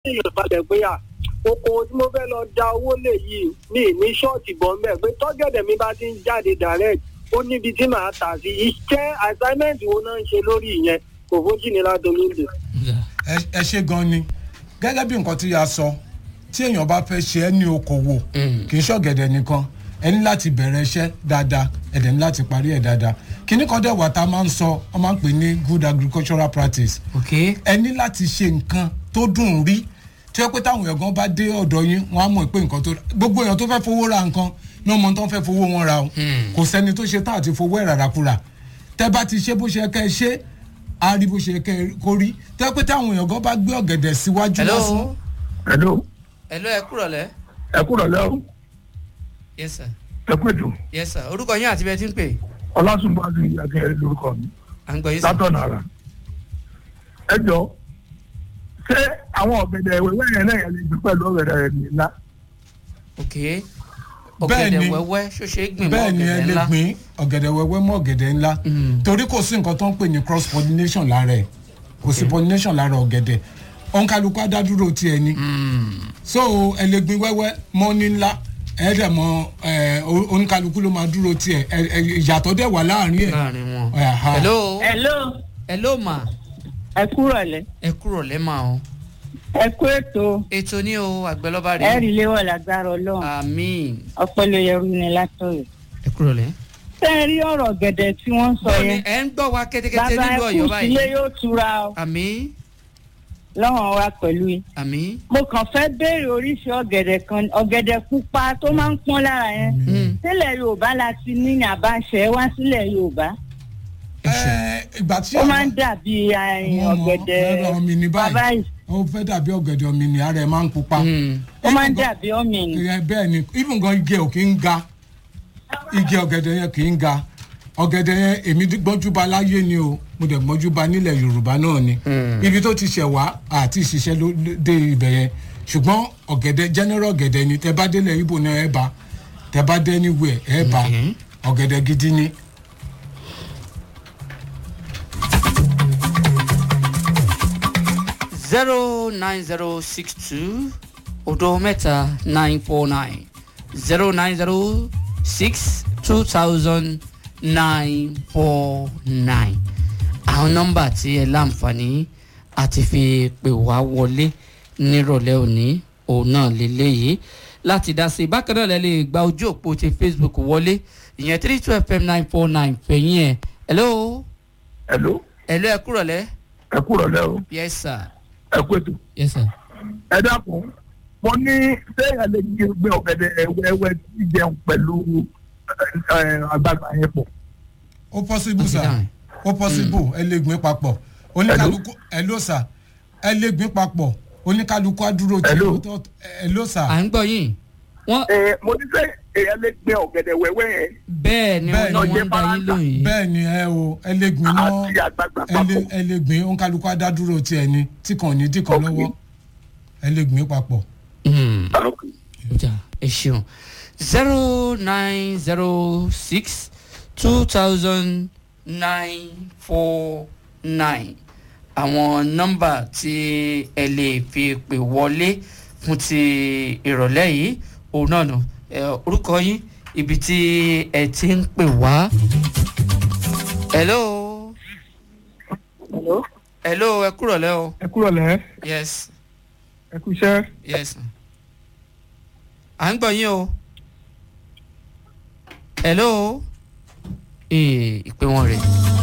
èèyàn balẹ̀ pé à oko tí mo fẹ́ lọ da owó lè yìí ní ní ṣọ́ọ̀tì bọ́ mbẹ́ pé tọ́gẹ̀dẹ̀ mi bá ti ń jáde direct ó níbi tí màá tà sí iṣẹ́ assignment wo náà ń ṣe lórí ìyẹn kò fojú ni ládolóńdè. ẹ- ẹ ṣe gan ni gẹ́gẹ́ bí nǹkan tí a sọ tí èèyàn bá fẹ́ ṣe ẹ́ ní okòwò kì í ṣọ̀gẹ̀dẹ̀ nìkan ẹ ní láti bẹ̀rẹ̀ iṣẹ́ dáadáa ẹ dẹ̀ ní láti parí ẹ̀ dáadáa kíní kan dẹ̀ wà tá a máa ń sọ ọ máa ń pè ní good agricultural practice ok ẹ ní láti ṣe nǹkan tó dùn rí tí ó pé táwọn èèyàn gan bá dé ọ̀dọ̀ yín wọ́n á mọ̀ pé nǹkan tó gbogbo èèyàn tó fẹ́ fowó ra nǹkan ní ọmọ tó ń fẹ́ fowó wọn ra o kò sẹ́ni tó ṣe tá àti fowó ẹ̀ ràràkúrà tẹ́ bá ti ṣe bó ṣe kẹ́ ẹ ṣe á rí bó ṣe kẹ́ ẹ kó rí tẹ́ pé táwọn èèyàn gan bá gbé ọ̀gẹ̀dẹ̀ síwájú hello lásán hello hello ẹ kúrọ̀ lẹ́ ẹ kúrò lẹ́ o yes sir ẹ kú ètò yes sir orúkọ yín àti bẹ́ẹ̀ ti ń pè ọlásùnbàdì akẹ́rẹ́ lórúkọ mi à ń gbọ́ yín sir látọ̀nà ara ẹ jọ ṣé àwọn ọ̀gẹ̀dẹ̀ ìwéwé yẹn náà yẹn lè gbé pẹ̀lú ọ̀gẹ̀dẹ̀ rẹ̀ ńlá ok Bẹ́ẹ̀ ọ̀gẹ̀dẹ̀ ni. wẹ́wẹ́ ṣó ṣe é gbìn mọ́ bẹ́ẹ̀ ni ẹ ọ̀gẹ̀dẹ̀ lè ńlá gbìn ọ̀gẹ̀dẹ̀ wẹ́wẹ́ mọ́ ọ̀gẹ̀dẹ̀ ńlá torí kò sí nǹkan tó ń pè ní cross pollination lára ẹ̀ kò sí pollination lára ọ̀gẹ̀dẹ̀ òǹkàlùkù adádúró tiẹ̀ ni so ẹ lè gbìn wẹ́wẹ́ mọ́ ní ńlá ẹ dẹ̀ mọ ẹ òǹkàlùkù ló máa dúró tiẹ̀ ẹ ẹ ìyàtọ̀ dẹ̀ wà láàrin ẹ̀ láàrin wọn Aha. hello hello hello ma ẹ kúrọ̀ lẹ́ ẹ kúrọ̀ lẹ́ ma o ẹ kú ètò ètò ní o àgbẹ̀lọ́ba ẹ rẹ̀ rí léwọ̀ lágbára ọlọ́run àmín ọpọlọ yẹrù ni látọ̀rọ̀. ẹ kúrọ̀ lẹ́. ṣé ẹ rí ọ̀rọ̀ gẹ̀dẹ̀ tí wọ́n ń sọ bọ́ọ̀ni yẹn ẹ ń gbọ́ wa kẹ́tẹ́kẹ́tẹ́ bàbá nílùú ẹ ọ̀yọ́ kú báyìí sílé yóò tura ọ àmín lọ́wọ́n wa pẹ̀lú yìí. àmín mo kàn fẹ́ béèrè oríṣi ọ̀gẹ̀dẹ̀ kan ọ̀gẹ̀dẹ̀ pupa tó máa ń pọ́n lára yẹn sílẹ̀ yorùbá la ti ní ní àbáṣẹ wá sílẹ̀ yorùbá ẹ ìgbà tí ó àwọn- máa ń dàbí ààrin Mo mọ̀, ọ̀gẹ̀dẹ̀ ẹ̀rọ mi ní báyìí. bàbá yìí ó fẹ́ dàbí ọ̀gẹ̀dẹ̀ omi ni ara ẹ̀ máa ń pupa. ó máa ń dàbí ọ̀mìnì. Ẹ, bẹ́ẹ̀ ni even gan igi ẹ̀ ò kí ń ga igi ọ̀gẹ̀dẹ̀ yẹn kì í ga ọ̀gẹ̀dẹ̀ yẹn èmi gbọ́njúba láyé ni o mo dẹ̀ gbọ́njúba nílẹ̀ yorùbá náà ni ibi tó ti ṣẹ̀ wá àti ìṣiṣẹ́ ló ló dé ibẹ̀ yẹn ṣùgbọ́n ọ̀gẹ̀dẹ̀ general ọ̀gẹ̀dẹ̀ ni tẹ bá délẹ̀ ibo náà ẹ bá tẹ bá dé anywhere ẹ bá ọ̀gẹ̀dẹ̀ gidi ni. zero nine zero six two odo mẹ́ta nine four nine zero nine zero six two thousand nine four nine àwọn nọ́mbà tí ẹ láǹfààní àti fi pè wá wọlé nírọ̀lẹ́ òní òun náà lélẹ́yìí láti dá sí i bákan náà lẹ lè gba ojú òpó ti facebook wọlé ìyẹn three two fm nine four nine fẹ̀yìn ẹ̀ hello hello hello ẹ kúrọ̀lẹ́ ẹ kúrò lẹ́ o yes sir ẹ kú ètò yes sir. ẹ dákun mo ní sẹ́yìn lè gbé ọ̀gẹ̀dẹ̀ wẹ́wẹ́ tí jẹun pẹ̀lú ẹ, ẹ, àgbàgbà yẹn pọ̀ ó possible Àti sir dáhùn. ó possible ẹ lè gbìn papọ̀ oníkálukú ẹ ló sà ẹ lè gbìn papọ̀ oníkálukú á dúró tí Hello. ẹ ló sà. à ń gbọ́ yín wọ́n ẹ mo ní sẹ́yìn èèyàn lè gbé ọ̀gẹ̀dẹ̀ wẹ́wẹ́ yẹn bẹ́ẹ̀ ni Bẹ́ẹ̀ wọ́n ni. ní wọ́n ń da yín lóyún yìí bẹ́ẹ̀ ni ẹ o ẹ lè gbìn náà àti àgbàgbà ẹ lè papọ̀ ẹ lè gbìn oníkálukú á dá dúró tiẹ̀ ni tí kàn ní tí kàn Ok. lọ́wọ́ ẹ lè gbìn papọ̀. Hmm, Ok. ọjà ẹ ṣeun zero nine zero six two thousand nine four nine àwọn nọ́mbà tí ẹ lè fi pè wọlé fún ti ìrọ̀lẹ́ yìí òun náà nù ẹ, orúkọ yín ibi tí ẹ ti ń pè wá. hello Hello? hello ẹ kúrọ̀lẹ́ o ẹ kúrò lẹ́ yes ẹ kú iṣẹ́ yes à ń gbọ́ yín o hello ee ìpè wọn rè